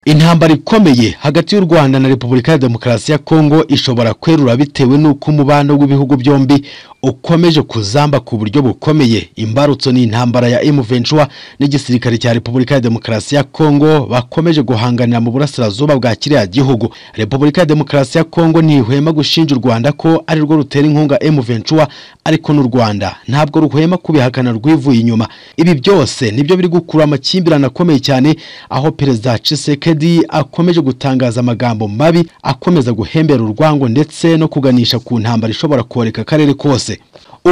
intambara ikomeye hagati y'u rwanda na repubulika ya demokarasi ya kongo ishobora kwerura bitewe n'uko umubano w'ibihugu byombi ukomeje kuzamba ku buryo bukomeye imbarutso ni intambara ya M23 n'igisirikare cya repubulika ya demokarasi ya kongo bakomeje guhanganira mu burasirazuba bwa kiriya gihugu repubulika ya demokarasi ya kongo ntihwema gushinja u rwanda ko ari rwo rutera inkunga M23 ariko n'u rwanda ntabwo ruhwema kubihakana rwivuye inyuma ibi byose nibyo biri gukurura amakimbirane akomeye cyane aho perezida Tshisekedi Tshisekedi akomeje gutangaza amagambo mabi akomeza guhembera urwango ndetse no kuganisha ku ntambara ishobora koreka akarere kose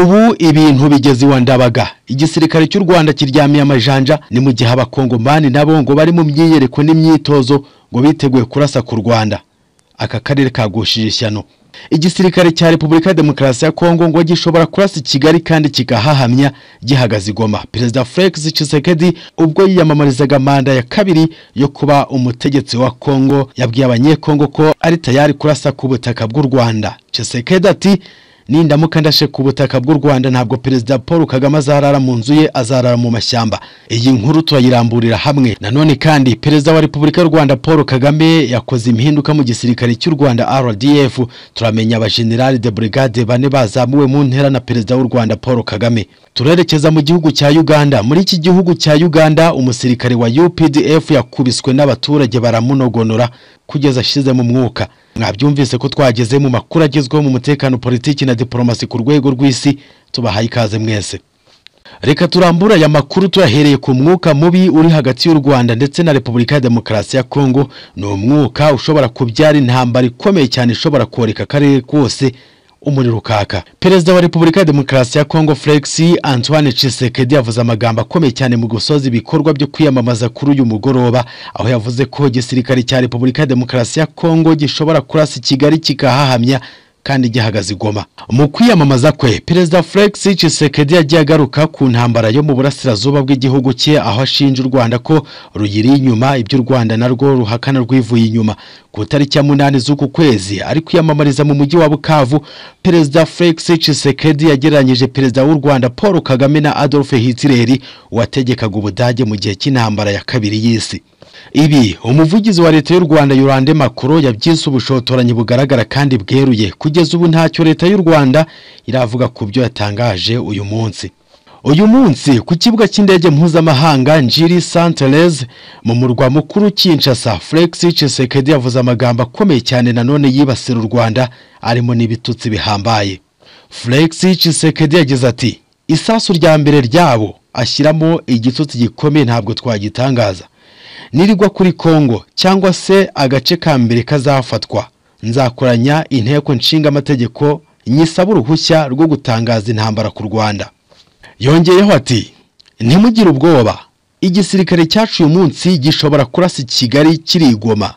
ubu ibintu bigeze iwa ndabaga igisirikare cy'u Rwanda kiryamiye amajanja ni mu gihe abakongomani nabo ngo bari mu myiyereko n'imyitozo ngo biteguye kurasa ku Rwanda aka karere kagushije ishyano igisirikare cya repubulika ya demokarasi ya kongo ngo gishobora kurasa i kigali kandi kigahahamya gihagaze igoma perezida felix Tshisekedi ubwo yiyamamarizaga manda ya kabiri yo kuba umutegetsi wa kongo yabwiye abanyekongo ko ari tayari kurasa ku butaka bw'u rwanda Tshisekedi ati nindamuka ndashe ku butaka bw'u rwanda ntabwo perezida paul kagame azarara mu nzu ye azarara mu mashyamba iyi nkuru turayiramburira hamwe nanone kandi perezida wa repubulika y'u rwanda paul kagame yakoze impinduka mu gisirikare cy'u rwanda rdf turamenya abajenerali de brigade bane bazamuwe mu ntera na perezida w'u rwanda paul kagame turerekeza mu gihugu cya uganda muri iki gihugu cya uganda umusirikare wa updf yakubiswe n'abaturage baramunogonora kugeza ashizemo umwuka mwabyumvise ko twageze mu makuru agezweho mu mutekano politiki na diporomasi ku rwego rw'isi tubahaye ikaze mwese reka turambura aya makuru tuyahereye ku mwuka mubi uri hagati y'u rwanda ndetse na repubulika ya demokarasi ya kongo ni umwuka ushobora kubyara intambara ikomeye cyane ishobora koreka akarere kose umuriro ukaka perezida wa repubulika ya demokarasi ya kongo felix antoine Tshisekedi yavuze amagambo akomeye cyane mu gusoza ibikorwa byo kwiyamamaza kuri uyu mugoroba aho yavuze ko igisirikare cya repubulika ya demokarasi ya kongo gishobora kurasa kigali kikahahamya kandi gihagaze igoma mu kwiyamamaza kwe perezida felix Tshisekedi yagiye agaruka ku ntambara yo mu burasirazuba bw'igihugu cye aho ashinja u rwanda ko ruyiri inyuma ibyo u rwanda narwo ruhakana rwivuye inyuma ku itariki ya munani z'uku kwezi ari kwiyamamariza mu mujyi wa bukavu perezida felix Tshisekedi yagereranyije perezida w'u rwanda paul kagame na adolphe hitler wategekaga ubudage mu gihe cy'intambara ya kabiri y'isi ibi umuvugizi wa leta y'u rwanda yurande makuro yabyise ubushotoranyi bugaragara kandi bweruye kugeza ubu ntacyo leta y'u rwanda iravuga ku byo yatangaje uyu munsi uyu munsi ku kibuga cy'indege mpuzamahanga njiri santereze mu murwa mukuru kinshasa felix Tshisekedi yavuze amagambo akomeye cyane nanone yibasira u rwanda arimo n'ibitutsi bihambaye felix Tshisekedi yagize ati isasu rya mbere ryabo ashyiramo igitutsi gikomeye ntabwo twagitangaza nirigwa kuri Kongo cyangwa se agace ka mbere kazafatwa nzakoranya inteko nshinga amategeko nyisaba uruhushya rwo gutangaza intambara ku Rwanda yongeyeho ati ntimugire ubwoba igisirikare cyacu uyu munsi gishobora kurasa Kigali kirigoma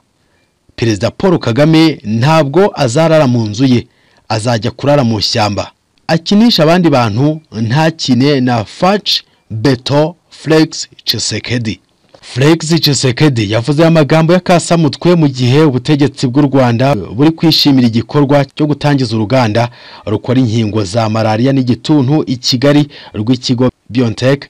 Perezida Paul Kagame ntabwo azarara mu nzu ye azajya kurara mu shyamba akinisha abandi bantu ntakine na Fac Beto Flex Tshisekedi Felix Tshisekedi yavuze amagambo y'akasamutwe mu gihe ubutegetsi bw'u Rwanda buri kwishimira igikorwa cyo gutangiza uruganda rukora inkingo za malaria n'igituntu i Kigali rw'ikigo BioNTech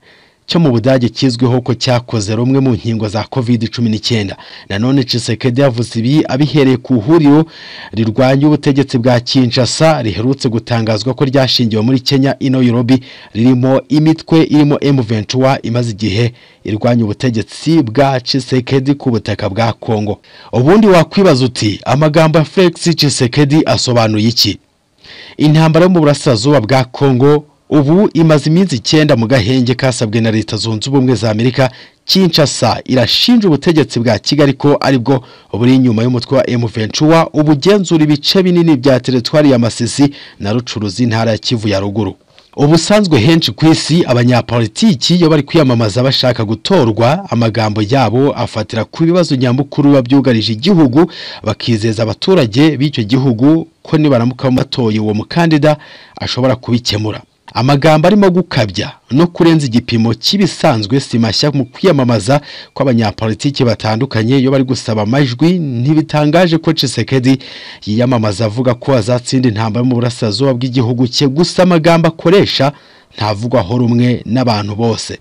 cyo mu Budage kizwiho ko cyakoze rumwe mu nkingo za COVID-19 nanone Tshisekedi yavuze ibi abihereye ku huriro rirwanya ubutegetsi bwa Kinshasa riherutse gutangazwa ko ryashingiwe muri Kenya ino Nairobi ririmo imitwe irimo M23 imaze igihe irwanya ubutegetsi bwa Tshisekedi ku butaka bwa Kongo. Ubundi wakwibaza uti amagambo ya Felix Tshisekedi asobanuye iki? Intambara yo mu burasirazuba bwa Kongo ubu imaze iminsi icyenda mu gahenge kasabwe na leta zunze ubumwe za Amerika Kinshasa irashinja ubutegetsi bwa Kigali ko aribwo buri inyuma y'umutwe wa M23 ubugenzura ibice binini bya teritwari ya Masisi na Rucuruzi intara ya Kivu ya ruguru ubusanzwe henshi ku isi abanyapolitiki iyo bari kwiyamamaza bashaka gutorwa amagambo yabo afatira ku bibazo nyamukuru biba byugarije igihugu bakizeza abaturage b'icyo gihugu ko nibaramuka batoye uwo mukandida ashobora kubikemura amagambo arimo gukabya no kurenza igipimo cy'ibisanzwe si mashya mu kwiyamamaza kw'abanyapolitiki batandukanye iyo bari gusaba amajwi ntibitangaje ko Tshisekedi yiyamamaza avuga ko azatsinda intambara yo mu burasirazuba bw'igihugu cye gusa amagambo akoresha ntavugwaho rumwe n'abantu bose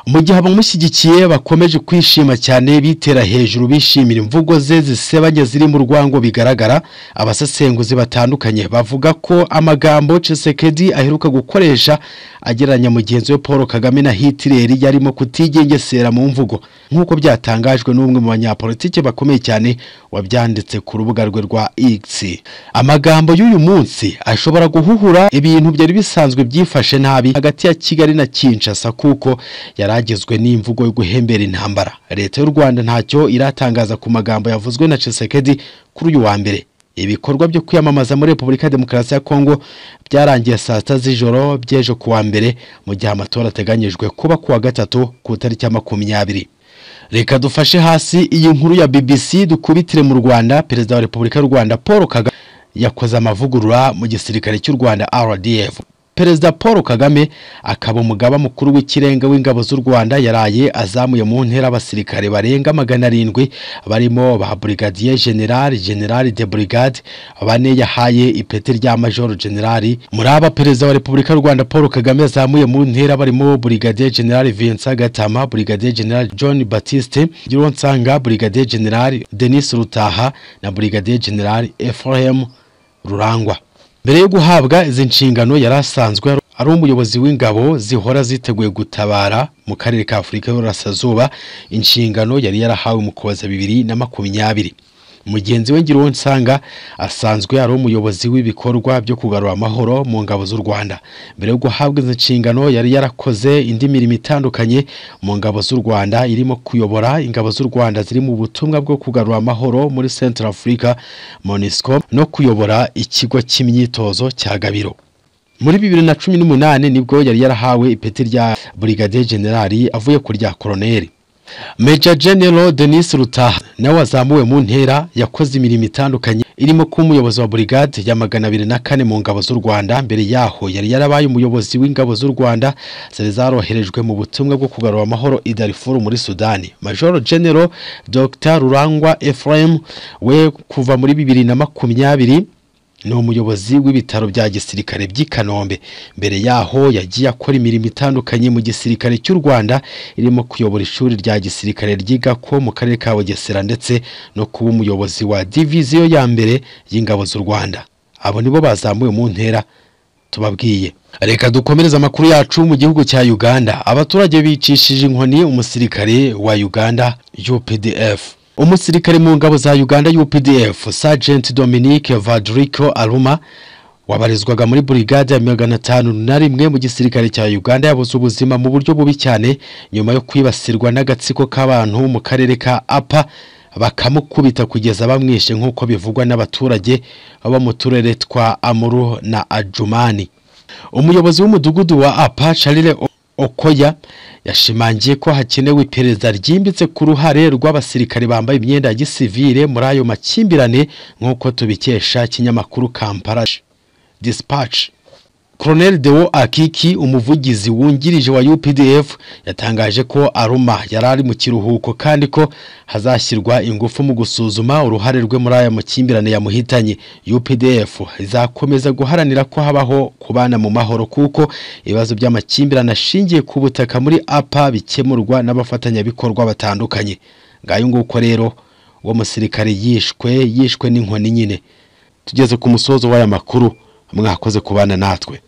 mu gihe abamushyigikiye bakomeje kwishima cyane bitera hejuru bishimira imvugo ze zisebanya ziri mu rwango bigaragara abasesenguzi batandukanye bavuga ko amagambo Tshisekedi aheruka gukoresha agereranya mugenzi we Paul Kagame na Hitler yarimo kutigengesera mu mvugo nk'uko byatangajwe n'umwe mu banyapolitike bakomeye cyane wabyanditse ku rubuga rwe rwa X amagambo y'uyu munsi ashobora guhuhura ibintu byari bisanzwe byifashe nabi hagati ya Kigali na Kinshasa kuko yaragizwe n'imvugo yo guhembera intambara leta y'u rwanda ntacyo iratangaza ku magambo yavuzwe na Tshisekedi kuri uyu wa mbere ibikorwa byo kwiyamamaza muri repubulika ya demokarasi ya kongo byarangiye saa sita z'ijoro by'ejo ku wa mbere mu gihe amatora ateganyijwe kuba ku wa gatatu ku itariki ya makumyabiri reka dufashe hasi iyi nkuru ya bbc dukubitire mu rwanda perezida wa repubulika y'u rwanda paul kagame yakoze amavugurura mu gisirikare cy'u rwanda rdf perezida paul kagame akaba umugaba mukuru w'ikirenga w'ingabo z'u rwanda yaraye azamuye mu ntera abasirikare barenga magana arindwi barimo ba burigadiye generali generali de burigade bane yahaye ipeti rya majoro generali muri aba perezida wa repubulika y'u rwanda paul kagame azamuye mu ntera barimo burigadiye generali vincent gatama burigadiye generali john batiste gironsanga burigadiye generali denis rutaha na burigadiye generali ephraim rurangwa mbere yo guhabwa izi nshingano yari asanzwe ari umuyobozi w'ingabo zihora ziteguye gutabara mu karere ka afurika y'uburasirazuba inshingano yari yarahawe mu kubaza bibiri na makumyabiri mugenzi we nsanga asanzwe ari umuyobozi w'ibikorwa byo kugarura amahoro mu ngabo z'u rwanda mbere yo guhabwa izi nshingano yari yarakoze indi mirimo itandukanye mu ngabo z'u rwanda irimo kuyobora ingabo z'u rwanda ziri mu butumwa bwo kugarura amahoro muri central africa monisco no kuyobora ikigo cy'imyitozo cya gabiro muri bibiri na cumi n'umunani nibwo yari yarahawe ipeti rya burigadiye generali avuye ku rya koroneri Major General Denis Rutaha nawe wazamuwe mu ntera yakoze imirimo itandukanye irimo kuba umuyobozi wa brigade ya magana abiri na kane mu ngabo z'u Rwanda mbere yaho yari yarabaye umuyobozi w'ingabo z'u Rwanda zari zaroherejwe mu butumwa bwo kugarura amahoro i Darfur muri Sudani Major General Dr Rurangwa Ephraim we kuva muri bibiri na makumyabiri ni umuyobozi w'ibitaro bya gisirikare by'i Kanombe mbere yaho yagiye akora imirimo itandukanye mu gisirikare cy'u Rwanda irimo kuyobora ishuri rya gisirikare ryiga ko mu karere ka Bugesera ndetse no kuba umuyobozi wa diviziyo ya mbere y'ingabo z'u Rwanda abo nibo bazamuwe mu ntera tubabwiye reka dukomereze amakuru yacu mu gihugu cya Uganda abaturage bicishije inkoni umusirikare wa Uganda UPDF umusirikare mu ngabo za Uganda UPDF Sergeant Dominique Vadrico Aruma wabarizwaga muri brigade ya magana atanu na rimwe mu gisirikare cya Uganda yabuze ubuzima mu buryo bubi cyane nyuma yo kwibasirwa n'agatsiko k'abantu mu karere ka Apa bakamukubita kugeza bamwishe nk'uko bivugwa n'abaturage bo mu turere twa Amuru na Ajumani umuyobozi w'umudugudu wa Apa Charles Okoya yashimangiye ko hakenewe iperereza ryimbitse ku ruhare rw'abasirikare bambaye imyenda ya gisivire muri ayo makimbirane nk'uko tubikesha ikinyamakuru Kampala Dispatch Colonel Deo Akiki umuvugizi wungirije wa UPDF yatangaje ko Aruma yari ari mu kiruhuko kandi ko hazashyirwa ingufu mu gusuzuma uruhare rwe muri aya makimbirane yamuhitanye UPDF izakomeza guharanira ko habaho kubana mu mahoro kuko ibibazo by'amakimbirane ashingiye ku butaka muri APA bikemurwa n'abafatanyabikorwa batandukanye ngayo nguko rero uwo musirikare yishwe yishwe n'inkoni nyine tugeze ku musozo w'aya makuru mwakoze kubana natwe